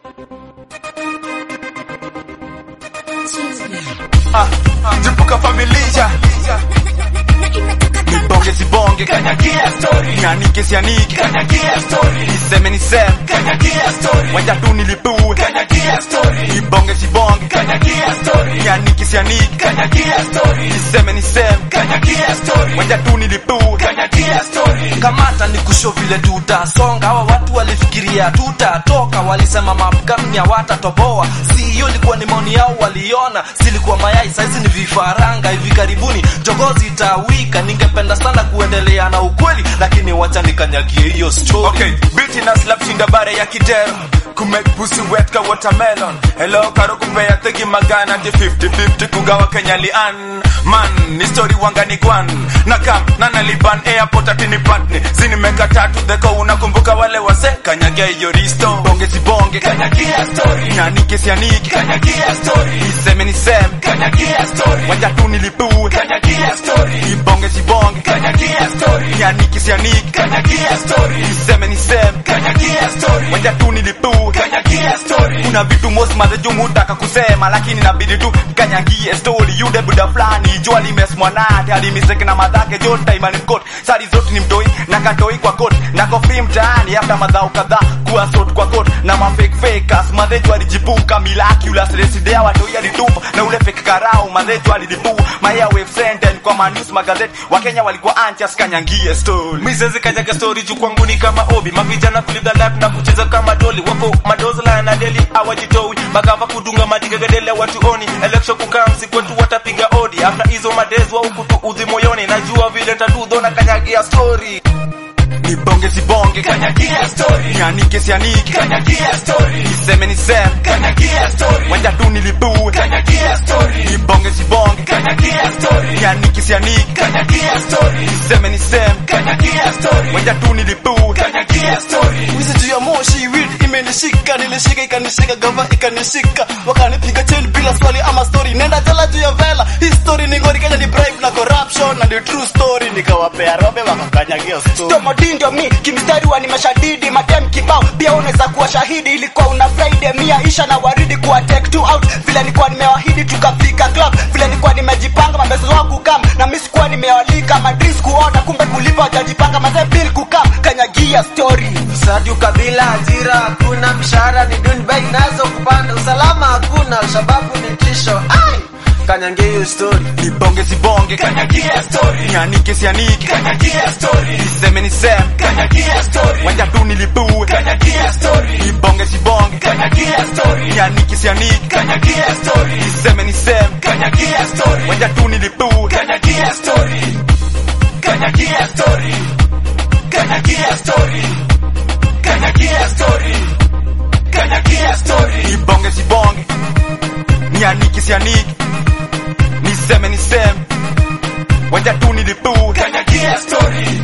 Ah, Jipuka familia Nibonge sibonge kanyagia story Nianike sianike kanyagia story Niseme niseme kanyagia story Wenda tu nilipue kanyagia story Nibonge sibonge kanyagia story Nianike sianike kanyagia story Niseme niseme kanyagia story Wenda tu nilipue kanyagia story kamata ni kusho vile tutasonga hawa watu walifikiria tutatoka walisema mapkamni hawatatoboa si hiyo ilikuwa ni maoni yao waliona silikuwa mayai saizi ni vifaranga hivi karibuni jogozi itawika ningependa sana kuendelea na ukweli lakini wacha nikanyagie hiyo story Okay, biti na slap shinda bare ya kidero Kumake pussy wet ka watermelon Hello karo kupea tegi magana Di 50-50 kugawa Kenya lian Man, ni story wangani kwan Na kam, na naliban airport atini patni Zini meka tatu dheko unakumbuka wale wase Kanyagia hiyo risto Bonge si bonge Kanyagia story Nyanike si anike Kanyagia story Niseme niseme Kanyagia story Waja tu nilipue Kanyagia story Ibonge si bonge Kanyagia story Nyanike si anike Kanyagia story Niseme niseme Kanyagia story Waja tu nilipue Kanyagia story Kuna vitu most madhejumu hutaka kusema Lakini nabidi tu kanyagie story Yude buda flani jua limesmwanate hadi miseke na madhake jota imani mkot sari zote ni mtoi na katoi kwa kot na kofi mtaani hata madhao kadhaa kuwa sot kwa kot na mafake fakers madheju alijipuka miraculous residea watoi alitupa na ule fake karao madheju alilipu maya wave senten kwa manus magazeti wakenya walikuwa anchas kanyangie story misezi kanyaga story juu kwangu ni kama obi mavijana kulive the life na kucheza kama doli wako madozla na deli awajitoi magava kudunga madigagadele watuoni election kukamsi kwetu watapiga odi after hizo madezi wa ukutu udhi moyoni najua vile tadudho na kanyagia story ni bonge si bonge kanyagia story nianike si anike kanyagia story niseme niseme kanyagia story wenda tu nilipue kanyagia story ni bonge si bonge kanyagia story nianike si anike kanyagia story niseme niseme kanyagia story wenda tu nilipue kanyagia story wizi juu ya moshi weed imenishika nilishika ikanishika gava ikanishika wakanipiga chain bila swali ama story nenda jala juu ya vela hii story ni ngori kenya ni bribe na corruption na ni true story nikawapea robe wakakanyagia story Tomodi ndio mi kimstari wa nimeshadidi madem kibao pia unaweza kuwa shahidi ilikuwa una Friday mia isha na waridi kuwa take two out vile nilikuwa nimewahidi tukafika club vile nilikuwa nimejipanga mabezo wangu kam na mimi sikuwa nimewalika madris kuona kumbe kulipa hajajipanga mazee bill kukam kanyagia story Sadi ukabila ajira hakuna mshahara ni duni bei nazo kupanda usalama hakuna sababu ni tisho ai kanyangia hiyo story ni bonge si bonge kanyagia story nianike si anike kanyagia story niseme niseme kanyagia story wenda tu nilipue kanyagia story ni bonge si bonge kanyagia story nianike si anike kanyagia story niseme niseme kanyagia story wenda tu nilipue kanyagia story kanyagia story kanyagia story kanyagia story kanyagia story ni bonge si bonge nianike si anike niseme niseme wenda tu nilipue kanyagia story